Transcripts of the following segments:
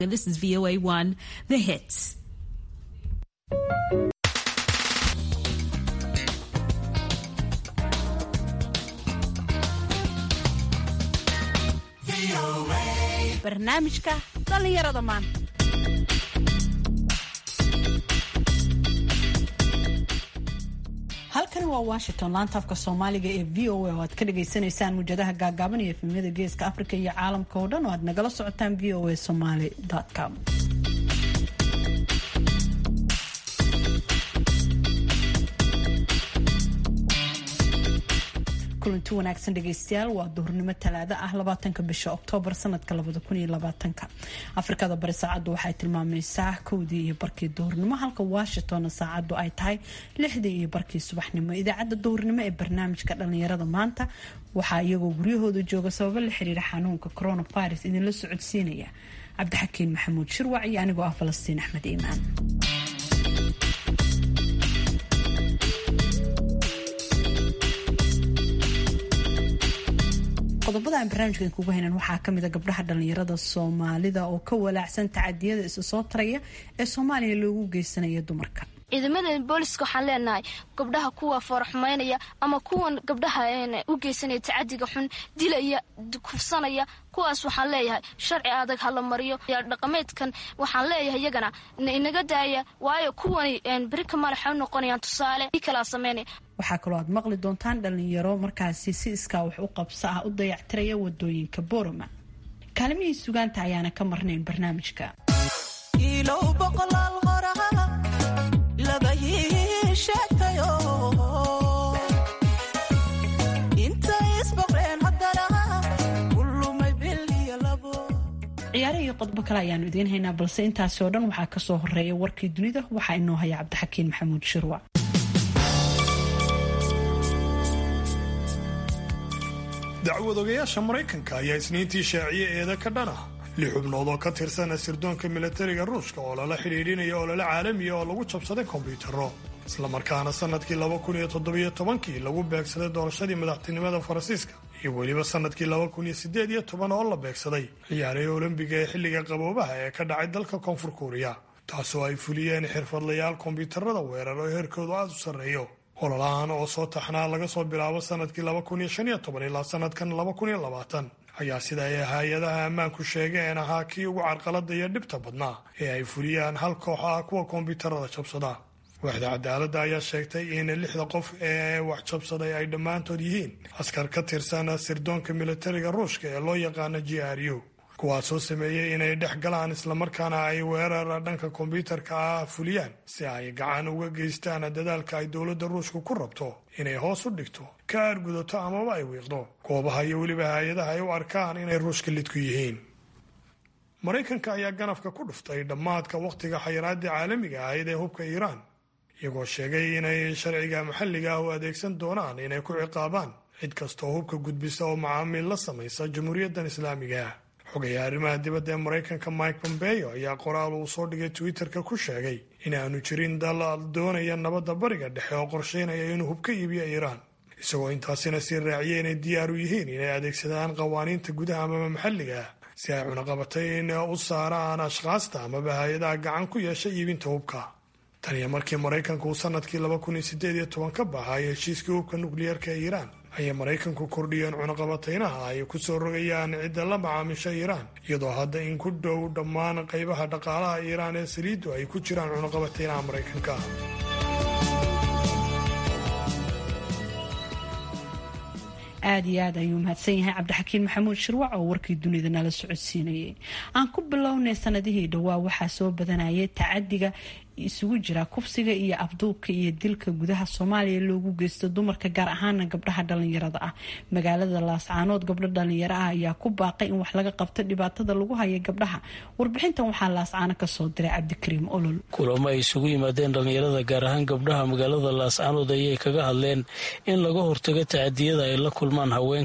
This is VOA 1, The Hits. barnaamijka dhallinyarada maanta halkani waa washington laanta afka soomaaliga ee v o a oo aad ka dhagaysanaysaan muujadaha gaagaaban iyo efemyada geeska africa iyo caalamka oo dhan oo aad nagala socotaan v o a somaly com kulanti wanaagsan dhegeystayaal waa duhurnimo talaado ah labaatanka bisha oktoobar sanadka labada kun iyo labaatanka afrikada bari saacaddu waxay tilmaamaysaa kowdii iyo barkii duhurnimo halka washingtonna saacaddu ay tahay lixdii iyo barkii subaxnimo idaacadda duhurnimo ee barnaamijka dhallinyarada maanta waxaa iyagoo guryahooda jooga sababo la xiriira xanuunka coronavirus idinla socodsiinaya cabdixakiin maxamuud shirwac iyo anigoo ah falastiin axmed iimaan qodobada aan barnaamijkan kugu haynan waxaa kamid a gabdhaha dhallinyarada soomaalida oo ka walaacsan tacadiyada isa soo taraya ee soomaaliya loogu geysanaya dumarka ciidamada booliska waxaan leenahay gabdhaha kuwa foorxumaynaya ama kuwan gabdhaha u geysanaya tacadiga xun dilaya kufsanaya kuwaas waxaan leeyahay sharci adag hala mariyo dhaqameedkan waxaan leeyahay iyagana inaga daaya waayo kuwani berika madaxa u noqonayaan tusaale kalaa sameynaya waxaa kaloo aad maqli doontaan dhalinyaro markaasi si iskaa wax u qabso ah u dayactiraya wadooyinka boorama kaalimihii sugaanta ayaana ka marnayn barnaamijka ciyaare iyo qodbo kale ayaanu idiin haynaa balse intaasi oo dhan waxaa kasoo horeeya warkii dunida waxaa inoo haya cabdixakiin maxamuud shirwac dacwadogayaasha maraykanka ayaa isniintii shaaciye eeda ka dhana lix xubnood oo ka tirsan sirdoonka milatariga ruushka oo lala xidhiidhinaya olole caalamiya oo lagu jabsaday kombyuutarro islamarkaana sannadkii laba kun iyo toddobiyo tobankii lagu beegsaday doorashadii madaxtinimada faransiiska iyo weliba sannadkii laba kun iyo siddeed iyo toban oo la beegsaday ciyaarihii olombiga ee xilliga qaboobaha ee ka dhacay dalka koonfur kuuriya taasoo ay fuliyeen xirfadlayaal kombyuutarada weerar oo heerkoodu aada u sarreeyo ololahan oo soo taxnaa laga soo bilaabo sannadkii laba kun iyo shan iyo toban ilaa sannadkan laba kun iyo labaatan ayaa sida ay hay-adaha ammaanku sheegeen ahaa kii ugu carqalada iyo dhibta badnaa ee ay fuliyaan hal koox ah kuwa kombyuutarada jabsada waaxda cadaaladda ayaa sheegtay in lixda qof ee wax jabsaday ay dhammaantood yihiin askar ka tirsan sirdoonka militariga ruushka ee loo yaqaano g r u kuwaasoo sameeyey inay dhex galaan islamarkaana ay weerar dhanka kombyuutarka ah fuliyaan si ay gacan uga geystaan dadaalka ay dowladda ruushka ku rabto inay hoos u dhigto ka aargudato amaba ay wiiqdo goobaha iyo weliba hay-adaha ay u arkaan inay ruushka lidku yihiin maraykanka ayaa ganafka ku dhuftay dhammaadka wakhtiga xayiraaddii caalamiga ahayd ee hubka iiraan iyagoo sheegay inay sharciga maxalliga ah u adeegsan doonaan inay ku ciqaabaan cid kastaoo hubka gudbisa oo macaamiil la samaysa jamhuuriyaddan islaamiga ah xogayaa arrimaha dibadda ee maraykanka mike pompeo ayaa qoraal uu soo dhigay twitterka ku sheegay in aanu jirin dal doonaya nabadda bariga dhexe oo qorsheynaya inuu hub ka iibiyo iiraan isagoo intaasina sii raaciyay inay diyaar u yihiin inay adeegsadaan qawaaniinta gudaha amaba maxalliga ah si ay cunaqabatayn u saaraan ashkhaasta amaba hay-adaha gacan ku yeesha iibinta hubka tan iyo markii maraykanku uu sanadkii laba kun iyo sideed iyo toban ka baxay heshiiskii hubka nukliyeerka ee iiraan ayay maraykanku kordhiyeen cunaqabataynaha ay ku soo rogayaan cidda la macaamisha iiraan iyadoo hadda in ku dhow dhammaan qaybaha dhaqaalaha iiraan ee saliiddu ay ku jiraan cunaqabataynaha maraykanka aada iyo aad ayuu mahadsan yahay cabdixakiin maxamuud shirwac oo warkii dunida nala socodsiinayay aan ku bilownay sanadihii dhowaa waxaa soo badanayay tacadiga isugu jira kufsiga iyo afduubka iyo dilka gudaha soomaaliya loogu geysto dumarka gaar ahaana gabdhaha dhalinyarada ah magaalada laascaanood gabdho dhalinyaro ah ayaa ku baaqay in wax laga qabto dhibaatada lagu haya gabdhaha warbixintan waxaa laascaano kasoo diray cabdikariim olol kulamo ay isugu yimaadeen dhalinyarada gaar ahaan gabdhaha magaalada laascaanood ayay kaga hadleen in laga hortago tacadiyada ay la kulmaan haweenka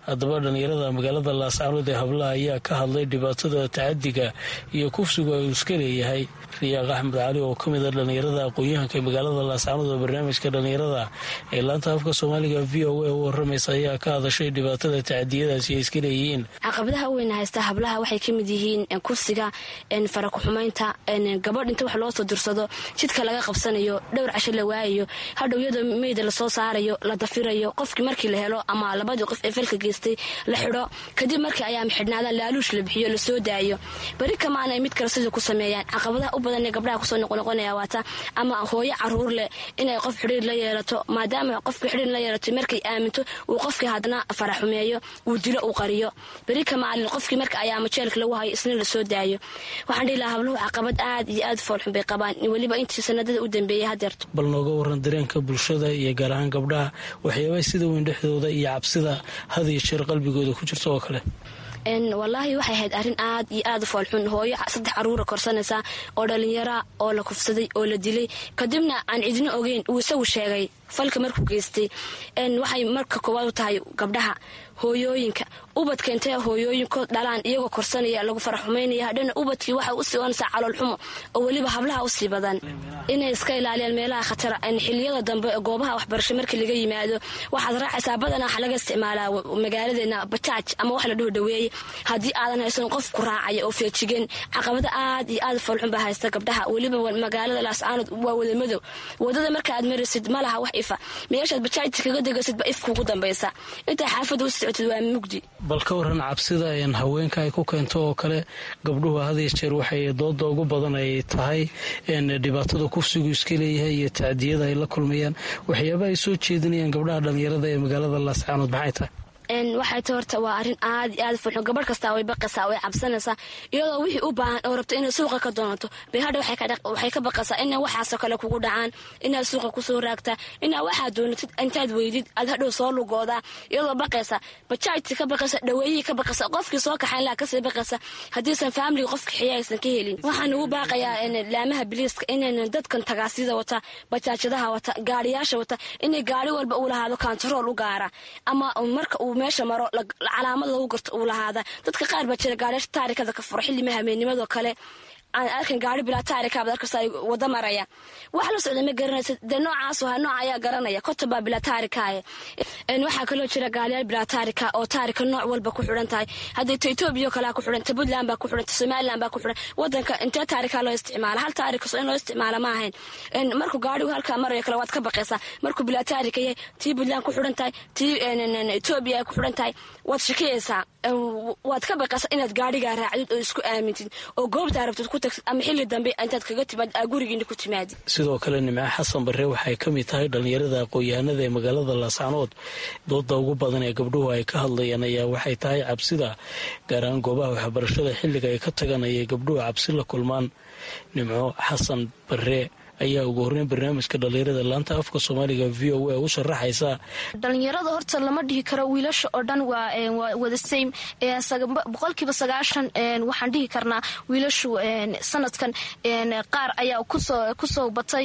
haddaba dhallinyarada magaalada laascaanood ee hablaha ayaa ka hadlay dhibaatada tacadiga iyo kufsigu ay iska leeyahay riyaaq axmed cali oo ka mid a dhallinyarada aqoon-yahanka ee magaalada laascaanood oo barnaamijka dhallinyarada ee laanta afka soomaaliga v o a u waramaysa ayaa ka hadashay dhibaatada tacadiyadaasi ay iska leeyihiin caqabadaha u weyna haysta hablaha waxay ka mid yihiin kufsiga farakuxumaynta gabadh inta wax loo soo dursado jidka laga qabsanayo dhowr casho la waayayo hadhow iyadoo meyda lasoo saarayo la dafirayo qofkii markii la helo ama labadii qof ee falka geystay la xidho kadib markii ayaa maxidhnaadaan laaluush la bixiyo lasoo daayo beri kamaanay mid kale sidai ku sameeyaan caqabadaha u badan ee gabdhaha kusoo noqonoqonaya waata ama hooyo caruur leh inay qof xidhiir la yeelato maadaama qofkii xidhiir la yeelato markay aaminto uu qofkii haddana faraxumeeyo uu dilo uu qariyo beri kamaalin qofkii marka ayaa majeelka lagu hayo isna lasoo daayo waxaan dhihi lahaa habluhu caqabad aad iyo aad foolxun bay qabaan weliba intii sanadada u dambeeyay hadeerto bal nooga waran dareenka bulshada iyo gaar ahaan gabdhaha waxyaabaa sida weyn dhexdooda iyo cabsida had iyo jeer qalbigooda ku jirta oo kale wallaahi waxay ahayd arrin aad iyo aad u foolxun hooyo saddex caruura korsanaysa oo dhallinyara oo la kufsaday oo la dilay kadibna aan cidina ogeyn uu isagu sheegay falka markuu geystay waxay marka koowaad u tahay gabdhaha hooyooyinka ubadka intee hooyooyinkood dhalaan iyagoo korsanaya lagu faraxumaynaya hadhana ubadkii waxay usii oonaysaa caloolxumo oo weliba hablaha usii badan inay iska ilaaliyaan meelaha khatara xiliyada dambe goobaha waxbarasho markii laga yimaado waxaad raacaysaa badanaa waxa laga isticmaalaa magaaladeena bajaaj ama wax la dhaho dhaweeye haddii aadan haysan qof ku raacaya oo feejigan caqabada aad iyo aad foolxun baa haysta gabdhaha weliba magaalada laascaanood waa wada madow wadada marka aad maraysid ma laha wax ifa meeshaad bajaajta kaga degaysidba if kugu dambaysa intaa xaafadda u socotid waa mugdi bal ka waran cabsida n haweenka ay ku keento oo kale gabdhuhu hadiyo jeer waxay dooda ugu badan ay tahay dhibaatada kufsigu iska leeyahay iyo tacdiyada ay la kulmayaan waxyaaba ay soo jeedinayaan gabdhaha dhallinyarada ee magaalada laascaanood maxay tahay waxay ta horta waa arrin aad iyo aad fulxun gabadh kastaa way baqaysaa way cabsanaysaa iyadoo wixii u baahan oo rabto inay suuqa ka doonato bay hadha waxay ka baqaysaa ina waxaasoo kale kugu dhacaan inaad suuqa kusoo raagtaa inaad waxaad doonatid intaad weydid aad hadhow soo lugoodaa iyadoo baqaysa bajaajti ka baqaysa dhaweeyihii ka baqaysa qofkii soo kaxayn laha kasii baqaysa haddiisan faamiliga qof kaxiya aysan ka helin waxaan ugu baaqayaa laamaha biliiska inaynan dadkan tagaasida wata bajaajadaha wata gaariyaasha wata inay gaari walba uu lahaado kantarool u gaara ama marka uu meesha maro calaamad lagu garto uu lahaada dadka qaar baa jira gaariyaasha taarikada ka furo xilli mahameennimadoo kale aan arkan gaari bilaa taarikaabad arkasta ay wada maraya wax la socda ma garanaysa dee noocaas ha nooc ayaa garanaya konton baa bilaa taarikaaye waxaa kaloo jira gaaliyaal bilaa taarika oo taarika nooc walba ku xidhan tahay haddii ta etoobiya oo kalea ku xidhan ta puntland baa ku xidhan ta somaliland baa ku xidhan wadanka intee taarikaa loo isticmaala hal taarikaso in loo isticmaala ma ahayn markuu gaarigu halkaa marayo kale waad ka baqaysaa markuu bilaa taarika yahay tii puntland ku xidhan tahay tii etoobiya ay ku xidhan tahay waad shakiyaysaa waad ka baqaysaa inaad gaarigaa raacdid oo isku aamintid oo goobtaa rabtid ku tagtid ama xilli dambe intaad kaga timaad aa gurigiina ku timaadid sidoo kale nimco xasan barre waxay ka mid tahay dhallinyarada aqoon-yahanada ee magaalada laascaanood dooda ugu badan ee gabdhuhu ay ka hadlayaan ayaa waxay tahay cabsida gaar ahaan goobaha waxbarashada xilliga ay ka tagan ayay gabdhuhu cabsi la kulmaan nimco xasan barre ayaa ugu horreyn barnaamijka dhallinyarada laanta afka soomaaliga v o a u sharaxaysa dhalinyarada horta lama dhihi karo wiilasha oo dhan waa wada same boqolkiiba sagaashan waxaan dhihi karnaa wiilashu sanadkan qaar ayaa kusoo batay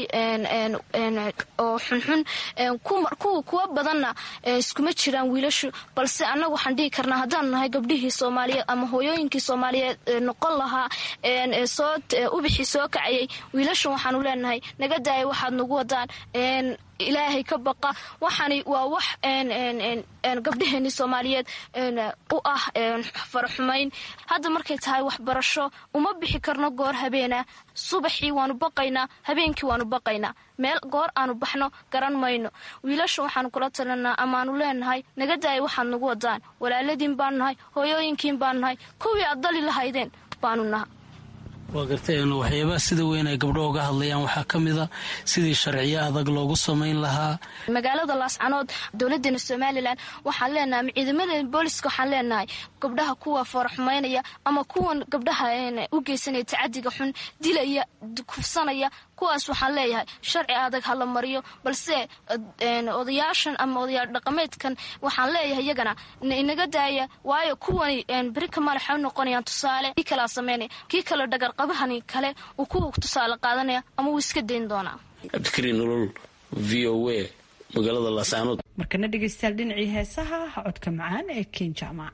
oo xunxun kuwa badanna iskuma jiraan wiilashu balse annaga waxaan dhihi karnaa haddaan nahay gabdhihii soomaaliyeed ama hooyooyinkii soomaaliyeed noqon lahaa ubixii soo kacayay wiilashan waxaanu leenahay naga daaya waxaad nagu wadaan ilaahay ka baqa waxani waa wax gabdhaheenii soomaaliyeed u ah faraxumayn hadda markay tahay waxbarasho uma bixi karno goor habeena subaxii waanu baqaynaa habeenkii waanu baqaynaa meel goor aanu baxno garan mayno wiilasha waxaanu kula talinaa amaanu leenahay naga daaya waxaad nagu wadaan walaaladiin baanu nahay hooyooyinkiin baanu nahay kuwii aad dali lahaydeen baanu naha waa gartay waxyaabaha sida weyn ay gabdho uga hadlayaan waxaa ka mid a sidii sharciyo adag loogu samayn lahaa magaalada laascanood dowladeena somalilan waxaan leenahay ama ciidamadeena booliska waxaan leenahay gabdhaha kuwa faraxumaynaya ama kuwan gabdhaha u geysanaya tacadiga xun dilaya kufsanaya kuwaas waxaan leeyahay sharci adag hala mariyo balse odayaashan ama odayaal dhaqameedkan waxaan leeyahay iyagana inaga daaya waayo kuwani beri kamaal waxay u noqonayaan tusaale kii kalaa sameynaya kii kale dhagarqabahani kale uu kuwa tusaale qaadanaya ama wuu iska dayn doonaa cabdikariin nolol v o a magaalada laascaanood markana dhegaystayaal dhinacii heesaha codka macaan ee ken jaamac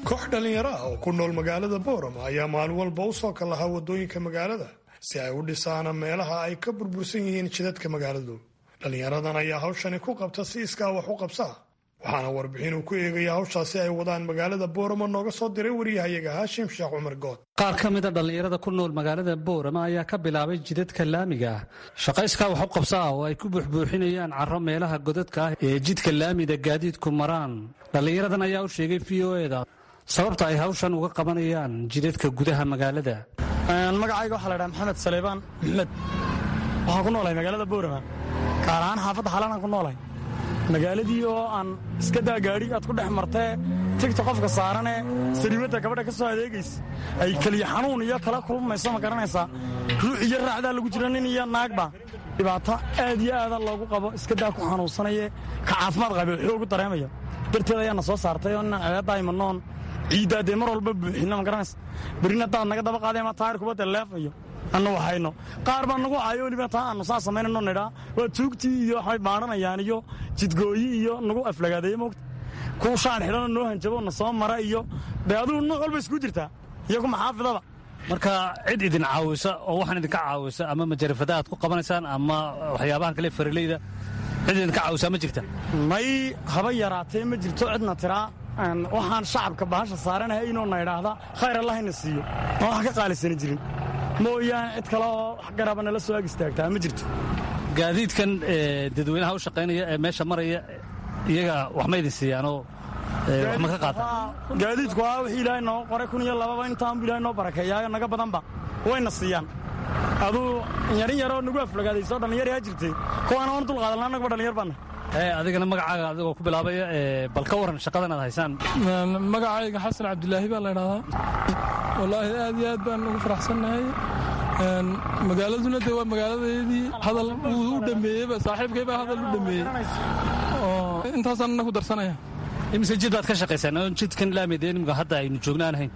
koox dhallinyaro ah oo ku nool magaalada boorama ayaa maalin walba u soo kallahaa waddooyinka magaalada si ay u dhisaan meelaha ay ka burbursan yihiin jidadka magaaladu dhallinyaradan ayaa hawshani ku qabta si iskaa wax u qabsaa waxaana warbixin uu ku eegaya hawshaasi ay wadaan magaalada boorama nooga soo diray wariyahayaga haashim sheekh cumar good qaar ka mida dhallinyarada ku nool magaalada boorama ayaa ka bilaabay jidadka laamiga ah shaqayskaa wax u qabsa ah oo ay ku buuxbuuxinayaan carro meelaha godadka ah ee jidka laamida gaadiidku maraan dhallinyaradan ayaa u sheegay v o eda sababta ay hawshan uga qabanayaan jidadka gudaha magaalada magacayga waxaa la dhaha maxamed saleybaan maxmed waxaan ku noolahay magaalada boorama gaar ahaan xaafadda xalanaan ku noolahay magaaladii oo aan iska daa gaadhi aad ku dhex martee tigta qofka saaranee sariimadda gabadha ka soo adeegaysa ay keliya xanuun iyo kala kulmayso ma garanaysaa ruux iyo raacdaa lagu jira nin iyo naagba dhibaato aad iyo aada loogu qabo iska daa ku xanuunsanaye ka caafimaad qabe xoogu dareemaya darteed ayaana soo saartay oo inaan ceedaa imanoon ciiddaa dee mar walba buuxinna ma garanaysa berrina daad naga daba qaaday ama taayir kubadda leefayo annu waxayno qaar baa nagu cayo weliba taa aanu saa samaynayno nidhaa waa tuugtii iyo waxay baadhanayaan iyo jidgooyi iyo nagu aflagaadeeye moogta kuwa shaar xidhanoo noo hanjabo na soo mara iyo dee adugu nuuc walba isku jirtaa iyo kuma xaafidaba marka cid idin caawisa oo waxaan idinka caawisa ama majarafada aad ku qabanaysaan ama waxyaabahan kale faraleyda cid idinka caawisaa ma jirta may haba yaraatee ma jirto cidna tiraa waxaan shacabka bahasha saaranahay inuu na idhaahda khayr allahayna siiyo aan wax ka qaalisani jirin mooyaane cid kale oo wax garaba nala soo ag istaagtaa ma jirto gaadiidkan dadweynaha u shaqaynaya ee meesha maraya iyaga wax ma idin siiyaanoo wax ma ka qaataan gaadiidku waa wixii ilaahay noo qoray kun iyo lababa intaanbu ilahay noo barakeeyaayo naga badanba wayna siiyaan aduu yarin yaroo nagu aflagaadayso dhallinyar yaa jirtay kuwaana oon dulqaadanla annagaba dhallinyar baana adigana magacaaga adigoo ku bilaabaya bal ka waran shaqadan aad haysaan magacayga xasan cabdilaahi baa la ydhahdaa wallaahi aad iyo aad baan ugu faraxsannahay magaaladuna dee waa magaaladeedii hadal uu u dhameeyeyba saaxiibkay baa hadal u dhameeyey oo intaasaan ina ku darsanaya imise jid baad ka shaqaysaan oon jidkan laamide nimka hadda aynu joogna aan ahayn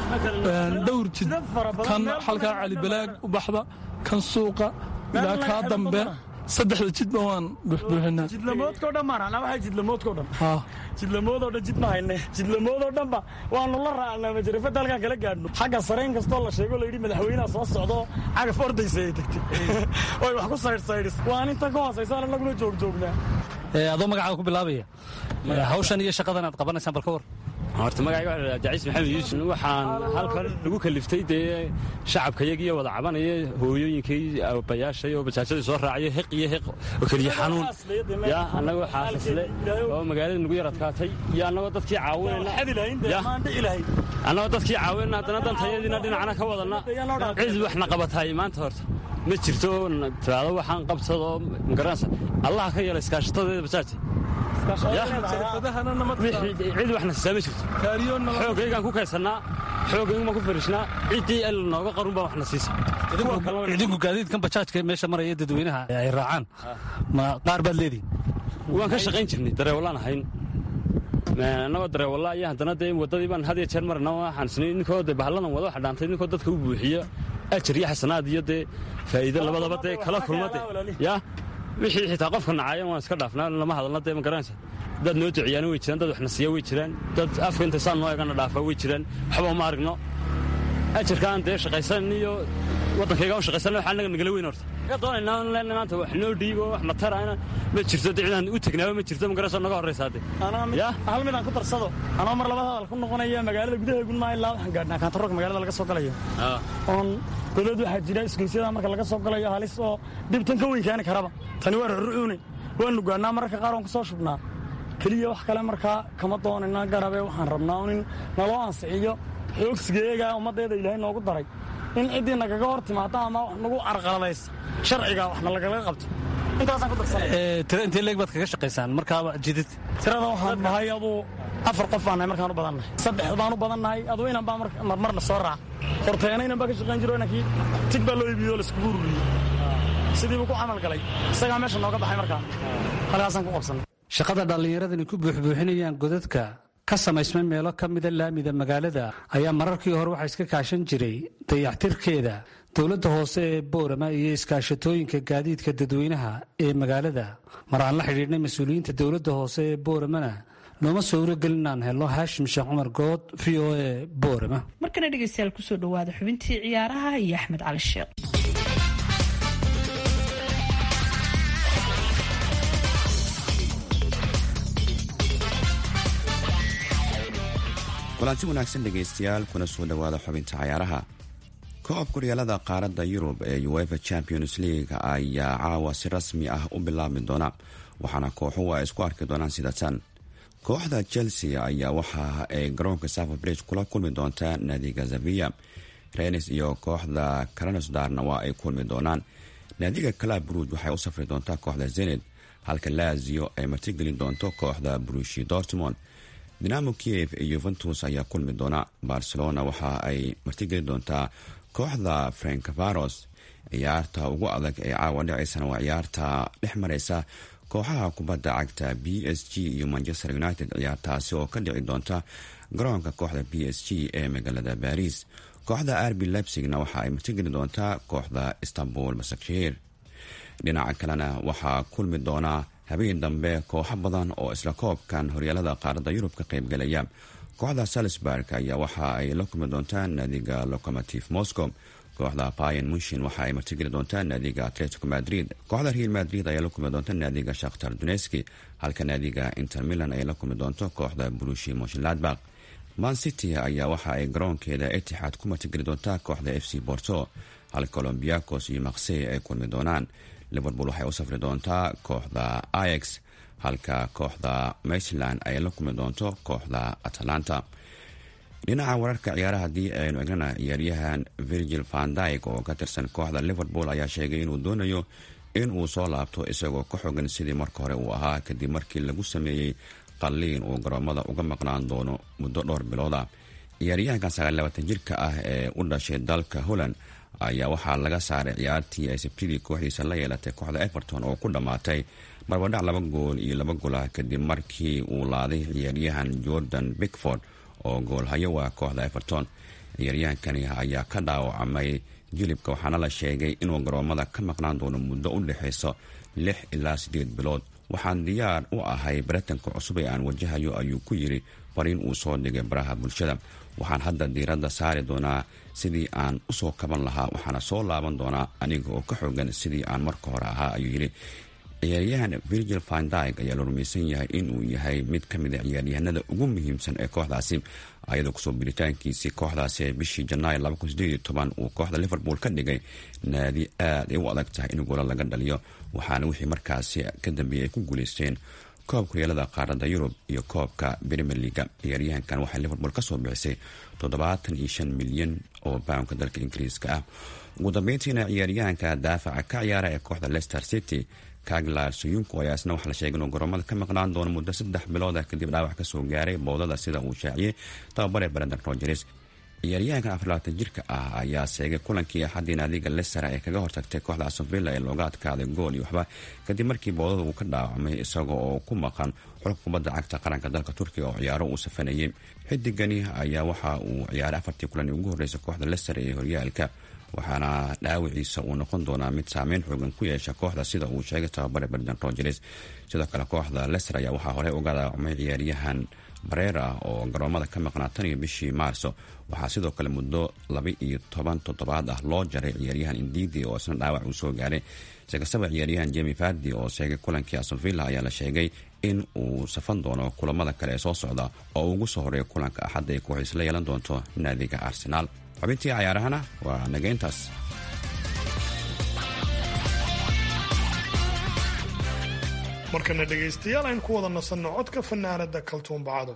dhowr jid kan halkaa calibalaag u baxda kan suuqa ilaa kaa dambe saddexda jidba waan buuxbuuxinaa jidlamoodkao dhan baan anaa waxay jidlamoodkao dhan jidlamoodoo dhan jid ma hayne jidlamoodoo dhanba waanu la raacnaa majarafadda halkaan kala gaadhno xagga sarayn kastoo la sheego layidhi madaxweynaha soo socdo cagaf ordaysa ay tagtay oy wax ku saydhsaydhis waan intan ka hoosaysan annaguna joogjoognaa adoo magacaaga ku bilaabaya hawshan iyo shaqadan aad qabanaysaan bal ka war horta magacayga waxa la abdicaziis maxamed yuusuf waxaan halkan lagu kaliftay dee shacabkayagii wada cabanaya hooyooyinkii abayaashay oo bajaajadii soo raacaya heq iyo heq oo keliya xanuun ya annagoo xaasasle oo magaalada nagu yar adkaatay iyo annagoo dadkii caawinayna annagoo dadkii caawinayna haddana dantayadiina dhinacna ka wadanna cid waxna qabataay maanta horta ma jirto tiraado waxaan qabsadoo magaranaysa allaha ka yeela iskaashatadeeda bajaajta cid waxna siisaa ma jirto xoogaygaan ku kaysannaa xoogaygumaan ku fariishnaa ciddii el nooga qarun baa waxna siisa idinku gaadiidkan bajaajka meesha maraya dadweynaha ay raacaan ma qaar baad leedihin waan ka shaqayn jirnay dareewallaan ahayn annagoo dareewalla iyo haddana dee waddadii baan had iyo jeer marna waxaan isnay ninkoo dee bahalladan wada waxa dhaantay ninkoo dadka u buuxiya ajar iyo xasanaad iyo dee faa'iido labadaba dee kala kulma dee yaa wixii xitaa qofka nacayan waan iska dhaafnaa lama hadalna dee ma garanaysa dad noo duciyaana way jiraan dad waxna siiya way jiraan dad afka inta saan noo egana dhaafa way jiraan waxba ma aragno ajarkaan dee shaqaysan iyo waddankayga u shaqaysan waxaa naga nagala weyn horta ka doonaynaa leenna maanta wax noo dhiibo wax mataraana ma jirto dee cidaan u tegnaaba ma jirto ma garanaysa naga horraysaa dee hal mid aan ku darsado anoo mar labada hadal ku noqonaya magaalada gudaheegun maa ilaa waxaan gaadhnaa kaantaroorka magaalada laga soo galayo oon godad waxaa jira isgoysyada marka laga soo galayo halis oo dhibtan ka weyn keeni karaba tani waa rurucuune waanu gaadhnaa mararka qaar oon ku soo shubnaa keliya wax kale markaa kama doonayna garabe waxaan rabnaa in naloo ansixiyo xoogsigeega ummaddeeda ilaahay noogu daray in ciddii nagaga hor timaado ama wax nagu carqaladaysa sharciga waxna lagala qabto intaasaan ku darsanay tira intee leeg baad kaga shaqaysaan markaaba jidid tirada waxaan nahay aduu afar qof baan nahay markaan u badannahay saddex baan u badannahay aduu inan baa marmarna soo raaca horteena inan baa ka shaqayn jiro inankii tig baa loo iibiyo laiskugu ururiyey sidii buu ku camal galay isagaa meesha nooga baxay markaa halkaasaan ku qabsannay shaqada dhallinyaradani ku buuxbuuxinayaan godadka ka samaysmay meelo ka mida laamida magaalada ayaa mararkii hore waxaa iska kaashan jiray dayactirkeeda dowladda hoose ee boorama iyo iskaashatooyinka gaadiidka dadweynaha ee magaalada mar aan la xidhiidhnay mas-uuliyiinta dowladda hoose ee booramana nooma sawrogelin inaan helno haashim sheekh cumar good v o a boorama markana dhegeystayaal kusoo dhawaada xubintii ciyaaraha iyo axmed cali sheekh kulanti wanaagsan dhegaystayaal kuna soo dhowaada xubinta cayaaraha koob kuryaalada qaaradda yurub ee uefa champions league ayaa caawa si rasmi ah u bilaabi doona waxaana kooxuhu ay isku arki doonaan sida tan kooxda chelsea ayaa waxa ay garoonka safor bridge kula kulmi doontaa naadiga zavia renis iyo kooxda karanosdarna waa ay kulmi doonaan naadiga calab bruj waxay u safri doontaa kooxda zened halka lazio ay martigelin doonto kooxda brushi dortmond dinamo kiev iyo yuventus ayaa kulmi doona barcelona waxa ay martigeli doontaa kooxda frankvaros ciyaarta ugu adag ee caawa dhicaysana waa ciyaarta dhex mareysa kooxaha kubadda cagta b s g iyo manchester united ciyaartaasi oo ka dhici doonta garoonka kooxda b s g ee magaalada baris kooxda arbi lebsigna waxa ay martigeli doontaa kooxda istanbul masakshir dhinaca kalena waxaa kulmi doona habeen dambe kooxo badan oo isla koobkan horyaalada qaaradda yurub ka qaybgalaya kooxda salisburg ayaa waxa ay la kulmi doontaa naadiga locomotive moscow kooxda bayan munshin waxa ay martigeli doontaa naadiga atletico madrid kooxda real madrid ayaa la kulmi doonta naadiga shakhtar duneski halka naadiga inter milan ay la kulmi doonto kooxda brushi moshinladbak man city ayaa waxa ay garoonkeeda etixaad ku martigeli doontaa kooxda f c borto halka olombiakos iyo maksey ay kulmi doonaan liverpool waxay u safri doontaa kooxda ix halka kooxda maitland ay la kulmi doonto kooxda atalanta dhinaca wararka ciyaaraha haddii aynu egnana ciyaaryahan virgil vandyg oo ka tirsan kooxda liverpool ayaa sheegay inuu doonayo in uu soo laabto isagoo ka xogan sidii marka hore uu ahaa kadib markii lagu sameeyey qalliin uu garoomada uga maqnaan doono muddo dhowr bilooda ciyaaryahankan sagaallabaatan jirka ah ee u dhashay dalka holland ayaa waxaa laga saaray ciyaartii ay sabtidii kooxdiisa la yeelatay kooxda everton oo ku dhammaatay barbadhac laba gool iyo laba golah kadib markii uu laaday ciyaaryahan jordan bickford oo goolhayo waa kooxda everton ciyaaryahankani ayaa ka dhaawacmay jilibka waxaana la sheegay inuu garoomada ka maqnaan doono muddo u dhexayso lix ilaa siddeed bilood waxaan diyaar u ahay baratanka cusub ee aan wajahayo ayuu ku yiri fariin uu soo dhigay baraha bulshada waxaan hadda diiradda saari doonaa sidii aan usoo kaban lahaa waxaana soo laaban doonaa aniga oo ka xogan sidii aan marka hore ahaa ayuu yidhi ciyaaryahan virgil vandyg ayaa la rumaysan yahay inuu yahay mid ka mid a ciyaaryahanada ugu muhiimsan ee kooxdaasi ayadoo kusoo biritaankiisii kooxdaasi ee bishii janaayo uu kooxda liverpool ka dhigay naadi aad ay u adag tahay in goola laga dhaliyo waxaana wixii markaasi ka dambeeyey ay ku guuleysteen koobka horyaalada qaaradda yurub iyo koobka premier leaga ciyaaryahankan waxay liverpool kasoo bixisay toddobaatan iyo shan milyan oo bawnka dalka ingiriiska ah ugu dambeyntiina ciyaaryahanka daafaca ka ciyaara ee kooxda leicester city kaglar suyunko ayaa isna waxaa la sheegay inuu garoomada ka maqnaan doono muddo saddex bilooda kadib dhaawac kasoo gaaray bowdada sida uu shaaciyey tababare brendan rogers ciyaaryahankan afarlabaatan jirka ah ayaa seegay kulankii axadii naadiga leicester ee kaga hortagtay kooxda asonvilla ee looga adkaaday gool iyo waxba kadib markii bowdada uu ka dhaawacmay isaga oo ku maqan xulka kubadda cagta qaranka dalka turkiga oo ciyaaro uu safanayay xidigani ayaa waxa uu ciyaaray afartii kulan ugu horreysay kooxda leicester ee horyaalka waxaana dhaawiciisa uu noqon doonaa mid saameyn xoogan ku yeesha kooxda sida uu sheegay tababare brendan rogers sidoo kale kooxda leicester ayaa waxaa horey uga dhaawacmay ciyaaryahan bareer ah oo garoomada ka maqnaa tan iyo bishii maarso waxaa sidoo kale muddo laba iyo toban toddobaad ah loo jaray ciyaaryahan indidi oo isna dhaawac uu soo gaaray sikastaba ciyaaryahan jemi fardi oo sheegay kulankii asonvilla ayaa la sheegay in uu safan doono kulamada kale ee soo socda oo uu ugu soo horeeya kulanka axadda ay kooxiis la yeelan doonto naadiga arsenaal xubintii cayaarahana waa nageyntaas markana dhegaystayaal aynu ku wada nasanno codka fanaanada kaltuun bacado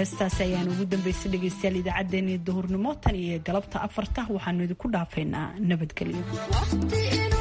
heestaasi ayaan ugu dambeysay dhegeystayaal idaacaddeenii duhurnimo tan iyo galabta afarta waxaanu idinku dhaafaynaa nabadgelyo